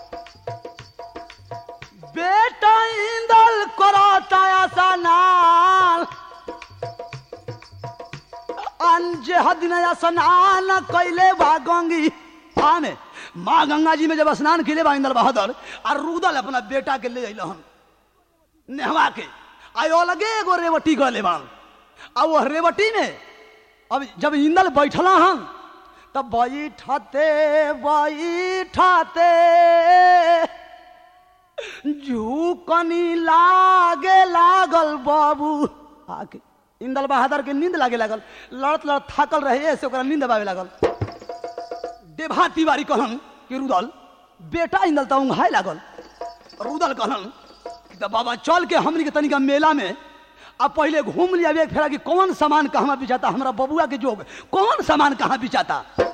बेटा इंदल करता स्नान अंजे हदिन स्नान कैले बा गंगी आमे माँ गंगा जी में जब स्नान कैले बा इंदल बहादुर और रुदल अपना बेटा के ले अइलहन नेहवा के आयो लगे एगो रेवटी गले बाण आ वो रेवटी में अब जब इंदल बैठला हन तब बैठते बैठते झूकनी लागे लागल बाबू आके इंदल बहादुर के नींद लागे लागल लड़त लड़त थाकल रहे ऐसे ओकरा नींद आवे लागल देभा तिवारी कहन कि रुदल बेटा इंदल तो उंघाए लागल रुदल कहन कि तो बाबा चल के हमनी के तनिका मेला में अब पहले घूम लिया एक फेरा कि कौन सामान कहाँ बिचाता हमारा बबुआ के जोग कौन सामान कहाँ बिचाता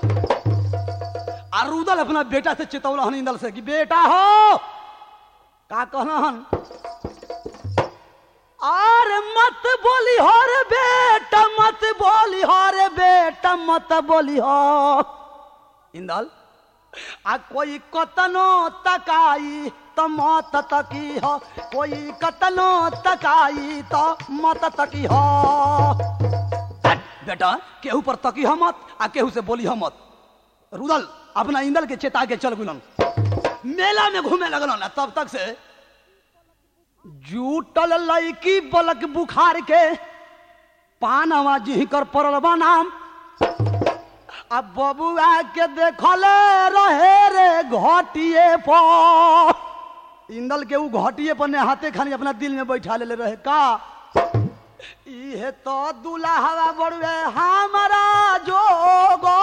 आ रुदल अपना बेटा से चेतौला हन इंदल से कि बेटा हो का कहना हन अरे मत बोली हो रे बेटा मत बोली हो रे बेटा मत बोली हो इंदल आ कोई कतनो तकाई तो मत तकी हो कोई कतनो तकाई तो मत तकी हो हट, बेटा केहू पर तकी हो मत आ केहू से बोली हो मत रुदल अपना इंदल के चेता के चल गुलन मेला में घूमे लगल ना तब तक से जूटल लड़की बलक बुखार के पानवा जी कर पड़ल बा नाम अब बबुआ के देखले रहे रे घटिए पर इंदल के ऊ घटिए पर हाथे खानी अपना दिल में बैठा ले रहे का इहे तो दुल्हा बड़ुए हमारा जोगो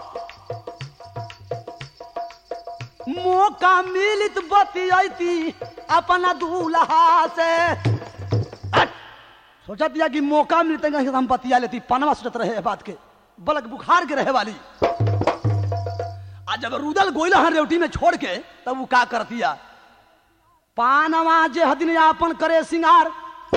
मौका मिलित बतियती अपना दूल्हा से हट! सोचा दिया कि मौका मिलते कहीं से हम बतिया लेती पनवा सोचत रहे बात के बलक बुखार के रहे वाली आज जब रुदल गोइला हन रेवटी में छोड़ के तब वो का कर दिया पानवा जे हदिन आपन करे सिंगार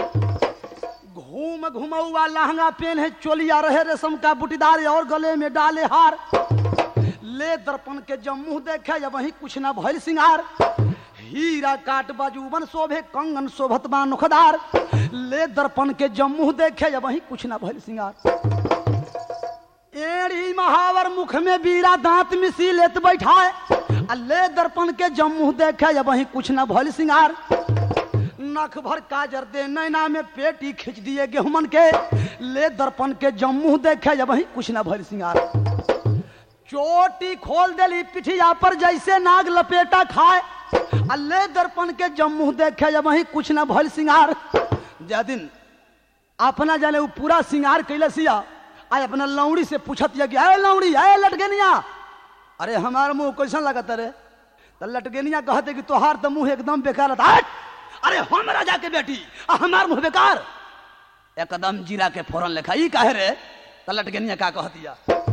घूम घुमौआ लहंगा पेन है चोलिया रहे रेशम का बुटीदार और गले में डाले हार ले दर्पण के जब मुंह देखे जब वही कुछ ना भइल सिंगार हीरा काट बाजूबन शोभे कंगन शोभत बा नुखदार ले दर्पण के जब मुंह देखे जब वही कुछ ना भइल सिंगार एड़ी महावर मुख में बीरा दांत मिसी लेत बैठाए आ ले दर्पण के जब मुंह देखे जब वही कुछ ना भइल सिंगार नख भर काजर दे नैना में पेटी खींच दिए गेहूं के ले दर्पण के जब मुंह देखे जब वही कुछ ना भइल सिंगार चोटी खोल देली पिठिया पर जैसे नाग लपेटा खाए आ ले दर्पण के जब मुंह देखे जब वही कुछ ना भइल सिंगार जा दिन अपना जाने वो पूरा सिंगार कैले सिया आज अपना लौड़ी से पूछत या कि अरे लौड़ी अरे लटगेनिया अरे हमार मुंह कैसा लगता रे तो लटगेनिया कहते कि तोहार तो मुंह एकदम बेकार था हट! अरे हम राजा के बेटी आ हमार मुंह बेकार एकदम जीरा के फोरन लेखा ई काहे रे तो लटगेनिया का कहतिया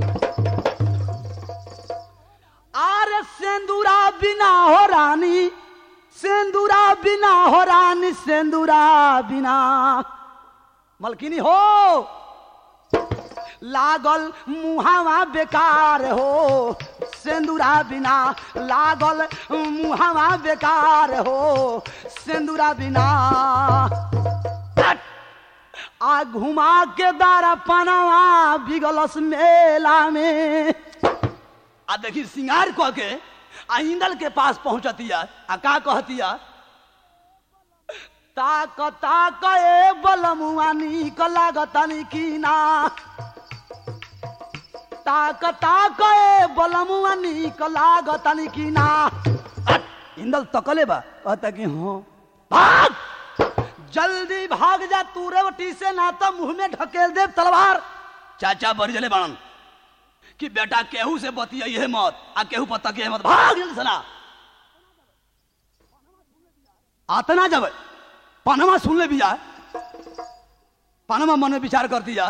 आरे सेंदूरा बिना हो रानी सेंदूरा बिना हो रानी सेंदूरा बिना मलकिनी हो लागल मुहावा बेकार हो सेंदूरा बिना लागल मुहावा बेकार हो सेंदूरा बिना हट! आ घुमा के दारा पनावा बिगलस मेला में आ देखी सिंगार कह के आ इंदल के पास पहुंचतिया आ का कहतिया ताक ताक ए बलमुआ नीक लागतनी की ना ताक ताक ए बलमुआ नीक लागतनी की ना हट, इंदल तकले बा कहता कि हाँ भाग जल्दी भाग जा तू रेवटी से ना तो मुंह में ढकेल दे तलवार चाचा बड़ी जले बाणन कि बेटा केहू से बतिया मत आ केहू पता के मत भाग जल्दी सना आतना जब पनमा सुन ले भी जाए पनमा मन में विचार कर दिया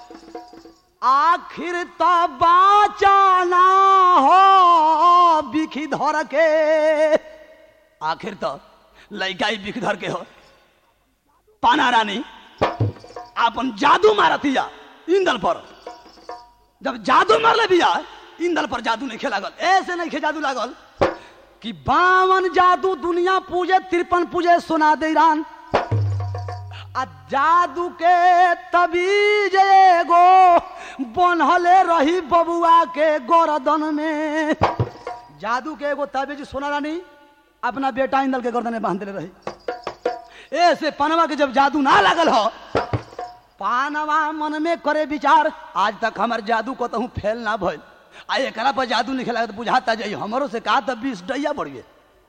आखिर तो बाचाना हो बिखी धर के आखिर तो लड़का ही बिख धर के हो पाना रानी अपन जादू मारतिया इंदल पर जब जादू मार ले बिया इंदल पर जादू नहीं लागल ऐसे नहीं खे जादू लागल कि बावन जादू दुनिया पूजे तिरपन पूजे सुना दे ईरान आ जादू के तबीज एगो बनहले रही बबुआ के गर्दन में जादू के एगो तबीज सोना रानी अपना बेटा इंदल के गर्दन में बांध देले रही ऐसे पनवा के जब जादू ना लागल हो पानवा मन में करे विचार आज तक हमार जादू को तो फेल ना भइल आ एकरा पर जादू नहीं खेला तो बुझाता जाई हमरो से कहा तब बीस डैया बढ़िए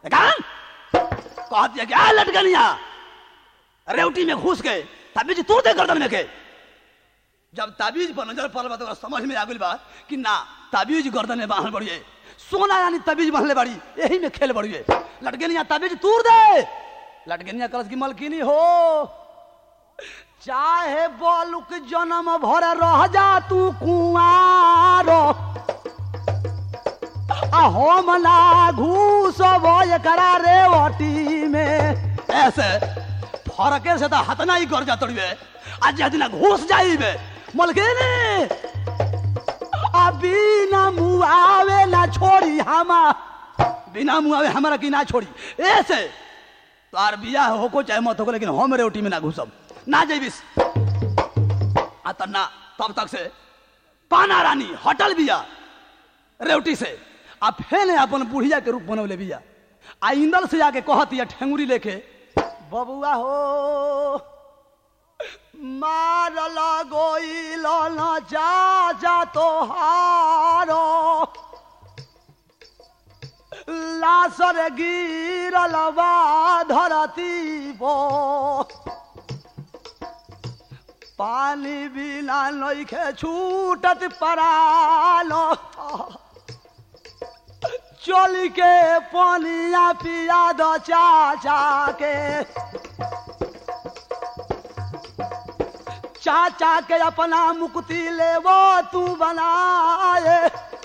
कह दिया कि आ लटकनिया रेवटी में घुस गए ताबीज तोड़ दे गर्दन में के जब ताबीज पर नजर पड़ल बा तो ओकरा समझ में आ गइल बा कि ना ताबीज गर्दन में बांधल बढ़िए सोना यानी ताबीज बांधले बाड़ी यही में खेल बढ़िए लटकनिया ताबीज तोड़ दे लटकनिया कलश की मलकिनी हो चाहे बोलुक जन्म भर रह जा तू कुआरो आ हम ना घूस करा रे ओटी में ऐसे फरके से तो हतना ही कर जा तड़िए आज जदिना घुस जाइबे मलकिनी आ बिना मुआवे ना छोड़ी हमा बिना मुआवे हमारा की ना छोड़ी ऐसे तार बियाह होको चाहे मत होको लेकिन हम रेवटी में ना घुसब ना जैबिस आ त ना तब तक से पाना रानी हटल बिया रेवटी से आ फेन अपन बुढ़िया के रूप बनवले बिया आ इंदल से आके कहती ठेंगुरी लेके बबुआ हो मारल गोइल न जा जा तोहारो लासर गिरल बा धरती पो पानी बिना नइखे छूटत परालो चल के पानिया पिया दो चाचा के चाचा के अपना मुक्ति ले वो तू बनाए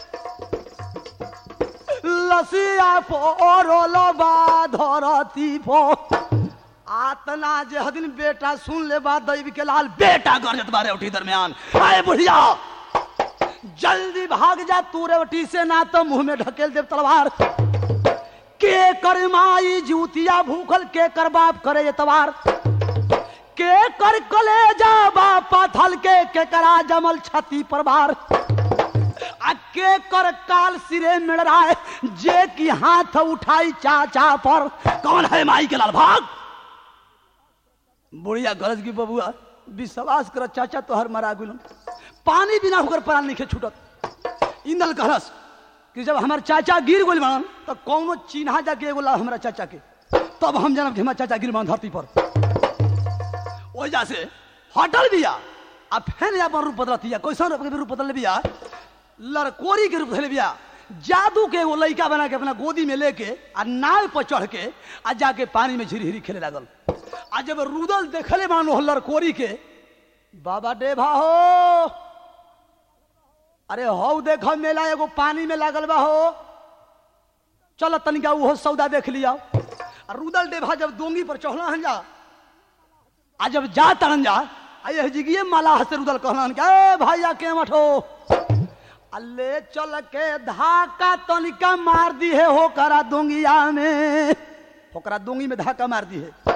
लसिया फोरोल बा धरती फो आतना जे हदिन बेटा सुन ले बा दैव के लाल बेटा गरजत बारे उठी दरमियान आए बुढ़िया जल्दी भाग जा तू रेवटी से ना तो मुंह में ढकेल दे तलवार के कर माई जूतिया भूखल के कर बाप करे एतवार के कर कलेजा बापा थल के के करा जमल छती पर बार आ के कर काल सिरे मिल रहा है जे की हाथ उठाई चाचा पर कौन है माई के लाल भाग बुढ़िया गरज की बबुआ विश्वास कर चाचा तोहर मरा गुलम पानी बिना होकर प्राण नहीं छूटत इंदल कहलस कि जब हमार चाचा गिर गोल बनन तो कौनो चिन्हा जाके एगो ला हमारा चाचा के तब हम जानब कि हमार चाचा गिर बनन धरती पर ओजा से हटल बिया आ फेन अपन रूप बदलतिया कैसन रूप के रूप बदल बिया लड़कोरी के रूप धले बिया जादू के एगो लड़का बना के अपना गोदी में लेके आ नाव पर चढ़ के आ जाके पानी में झिरी हिरी खेले लागल आ जब रुदल देखले मानो लड़कोरी के बाबा डेभा हो अरे हो देख मेला एगो पानी में लागल बा हो चल तनिका वो सौदा देख लिया आ रुदल डेभा जब डोंगी पर चढ़ला हन जा आ जब जा तरन जा आ यह जिगिए माला हसे रुदल कहलन के ए भैया के मठो आ ले चल के धाका तनिका मार दी है होकरा डोंगिया में होकरा डोंगी में धाका मार दी है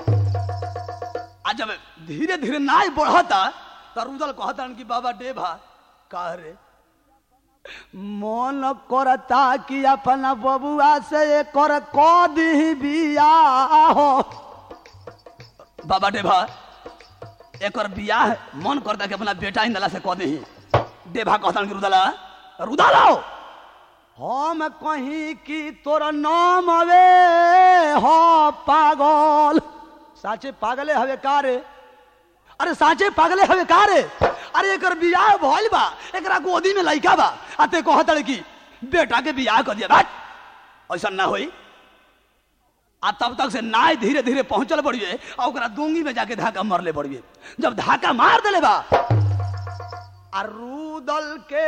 आ जब धीरे धीरे नाय बढ़ता तो रुदल कहतन कि बाबा डेभा का रे मन करता कि अपना बबुआ से कर कदी बियाह बाबा डेभा एकर बियाह मन करता कि अपना बेटा इंदला से कह दही डेभा कहता कि रुदला रुदला हम कहीं कि तोर नाम अवे हो पागल साचे पागले हवे कारे अरे साचे पागले हवे कारे अरे एकर बियाह भइल बा एकरा गोदी में लइका बा आ ते कहत कि बेटा के बियाह कर दिया बात ऐसा ना होई आ तब तक से नाय धीरे धीरे पहुंचल बड़िए आ ओकरा दोंगी में जाके धाका मरले बड़िए जब धाका मार देले बा आ रूदल के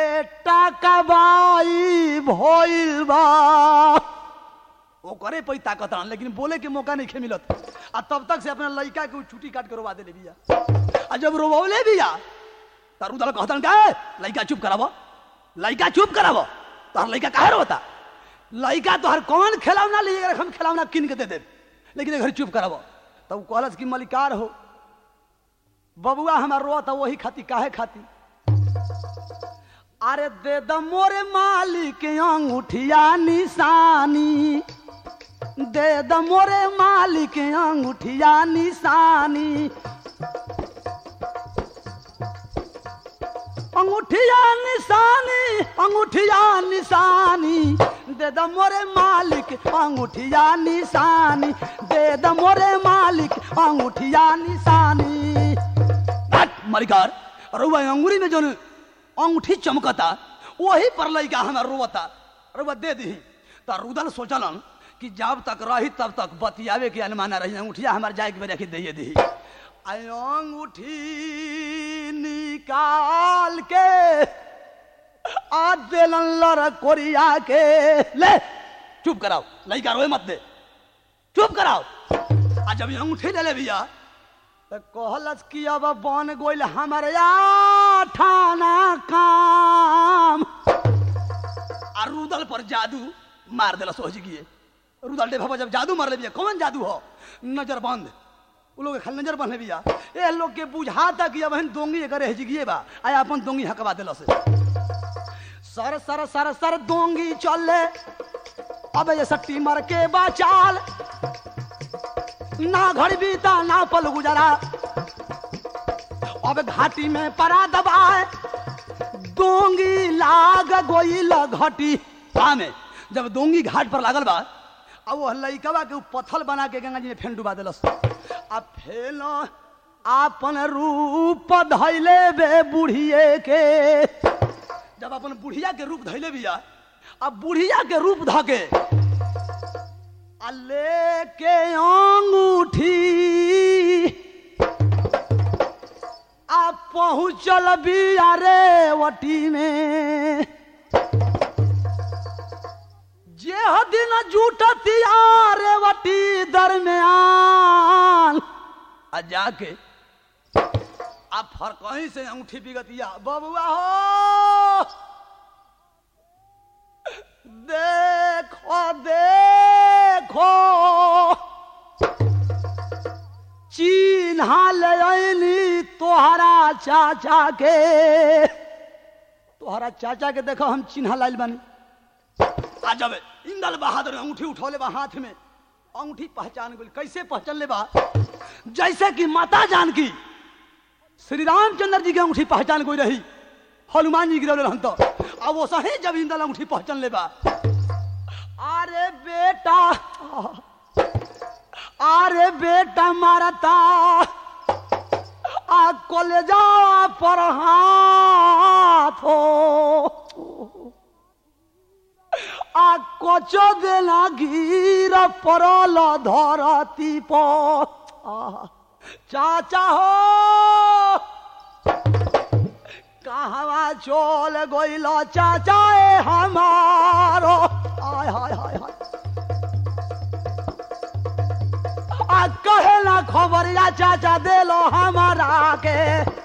टाकाबाई भइल बा वो करे पई ताकत आन लेकिन बोले के मौका नहीं खे मिलत आ तब तक से अपना लइका के उ छुट्टी काट के रोवा देले बिया आ जब रोबौले भी आ त रुदल कहतन का लइका चुप करावो लइका चुप करावो तोहर लइका काहे रोता लइका तोहर कौन खिलौना लिए हम खिलौना किन के दे दे लेकिन घर चुप कराबो तब उ कहलस कि मलिकार हो बबुआ हमार रोत वही खाती काहे खाती अरे दे द मोरे मालिक अंगूठिया निशानी दे द मोरे मालिक अंगूठिया निशानी अंगूठिया निशानी अंगूठिया निशानी दे द मोरे मालिक अंगूठिया निशानी दे द मोरे मालिक अंगूठिया निशानी हट, मलिकार रुआ अंगूरी में जोन अंगूठी चमकता वही पर लइका हमार रोवता रुआ दे दी त रुदल सोचलन कि जब तक रही तब तक बतियावे के अनुमाना रही अंगूठिया हमार जाए के बेरा के दे दी आई अंगूठी निकाल के आ देलन लड़ कोरिया के ले चुप कराओ लइका रोए मत दे चुप कराओ आ जब ये अंगूठी ले ले भैया तो कहलस कि अब बन गोइल हमारे आठाना काम आ रुदल पर जादू मार देला सोच गिए रुदल डे बाबा जब जादू मार ले भैया कौन जादू हो नजर बंद उ लोग खाली नजर बंद भैया ए लोग के बुझाता कि अब हन दोंगी करे हिजगिए बा आया अपन दोंगी हकवा देला से सर सर सर सर दोंगी चले अब ये सट्टी मर के बाचाल ना घड़ी बीता ना पल गुजरा अब घाटी में परा दबाए दोंगी लाग गोइल घटी पा में जब दोंगी घाट पर लागल बा अब वो लइकवा के उ पत्थल बना के गंगा जी में फेन डुबा देलस आ फेन आपन रूप धैले बे बुढ़िए के जब अपन बुढ़िया के रूप धैले बिया अब बुढ़िया के रूप धके आ लेके अंगूठी आ पहुँचल बिया रे वटी में जे दिन जुटतिया रे वटी दरमियान आ जाके आप फर कहीं से अंगूठी बिगतिया बबुआ हो देखो देखो चिन्हा ले अली तोहरा चाचा के तोहरा चाचा के देखो हम चिन्हा लाइल बानी आ जब इंदल बहादुर अंगूठी उठौले बा हाथ में अंगूठी पहचान गई कैसे पहचान ले बा जैसे कि माता जानकी श्री रामचंद्र जी के अंगूठी पहचान गई रही हनुमान जी गिरौले रहन तो अब वो सही जब इंदल अंगूठी पहचान ले बा अरे बेटा अरे बेटा मारता आ कलेजा पर हाथ हो आ कच देना गिर पड़ल धरती पर आहा। चाचा हो कहवा चल गइल चाचा ए हमारो हाय हाय हाय हाय आ कहे ना खबर या चाचा देलो हमारा के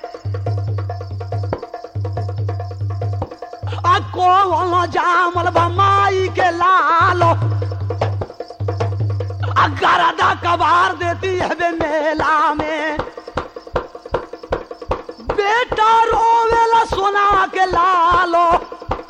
आ कौन जामल बा माई के लालो आ गरदा कबार देती है बे मेला में बेटा रोवेला सोना के लालो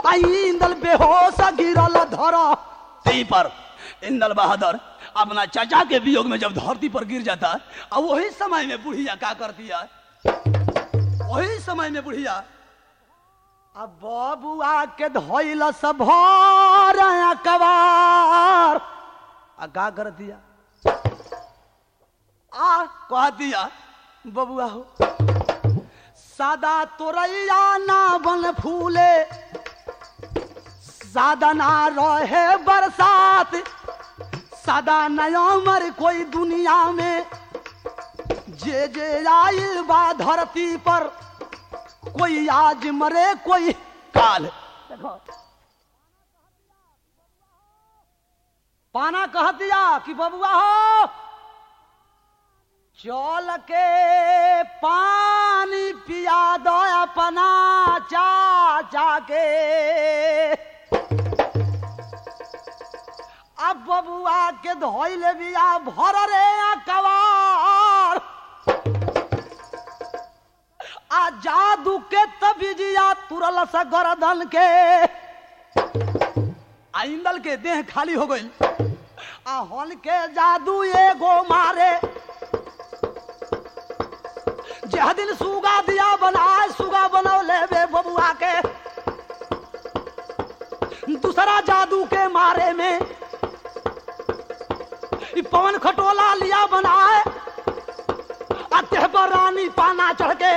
आई इंदल बेहोश गिरल धर ती पर इंदल बहादुर अपना चाचा के वियोग में जब धरती पर गिर जाता और वही समय में बुढ़िया क्या करती है वही समय में बुढ़िया अब बबुआ के धोइल सब भर कबार आ का कर दिया आ कह दिया बबुआ हो सादा तोरैया ना बन फूले सादा ना रहे बरसात सादा नयमर कोई दुनिया में जे जे आइल बा धरती पर कोई आज मरे कोई काल देखो पाना कह दिया कि बबुआ हो चल के पानी पिया दो अपना चाचा के अब बबुआ के धोइल बिया भर रे कवार आ जादू के तबिजिया तुरल स गर्दन के आ इंदल के देह खाली हो गई आ हन के जादू एगो मारे जह दिन सुगा दिया बनाए सुगा बनौले बे बबुआ के दूसरा जादू के मारे में ई पवन खटोला लिया बनाए अत्य पर रानी पाना चढ़ के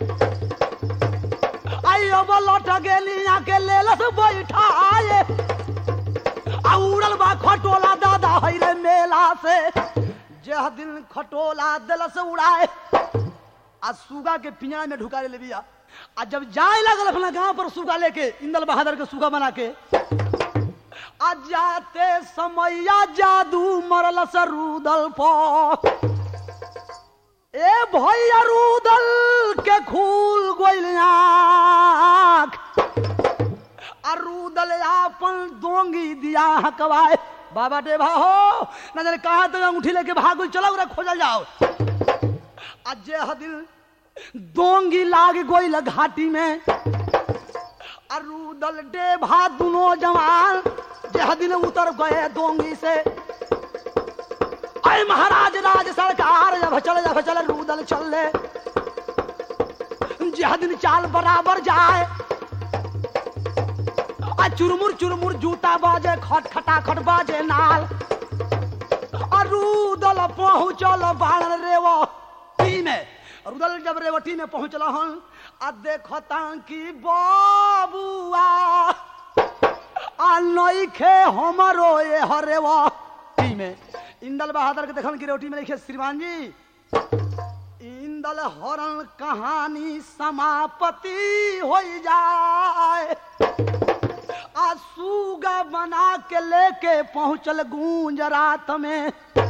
आई अब लौट गेली के लेलस बैठा आए आ उड़ल बा खटोला दादा है रे मेला से जह दिन खटोला दिलस उड़ाए आ सुगा के पिंजरा में ढुका ले बिया आ जब जाए लगल अपना गांव पर सुगा लेके इंदल बहादुर के सुगा बना के आ जाते समैया जादू मरल सरूदल पर ए भैया रूदल के खूल गोइल आँख आ रूदल आपन दोंगी दिया हकवाए बाबा डेभा हो न जाने कहा तो अंगूठी लेके भागुल चलो रे खोजल जाओ आज जे हदिल दोंगी लाग गोइल घाटी में आ रूदल डेभा दुनो जवान जे हदिल उतर गए दोंगी से अय महाराज राज सरकार जब चल जब चल रूदल चल ले जह दिन चाल बराबर जाए आ चुरमुर चुरमुर जूता बाजे खट खटा खट बाजे नाल आ रूदल पहुंचल बाण रेव टी में रूदल जब रेवटी में पहुंचल हन आ देखता कि बाबुआ आ नइखे हमरो ए हरेवा टी में इंदल बहादुर के देखन की रोटी में लिखे श्रीमान जी इंदल हरण कहानी समापति हो जाए आ सुगा बना के लेके पहुंचल गूंज रात में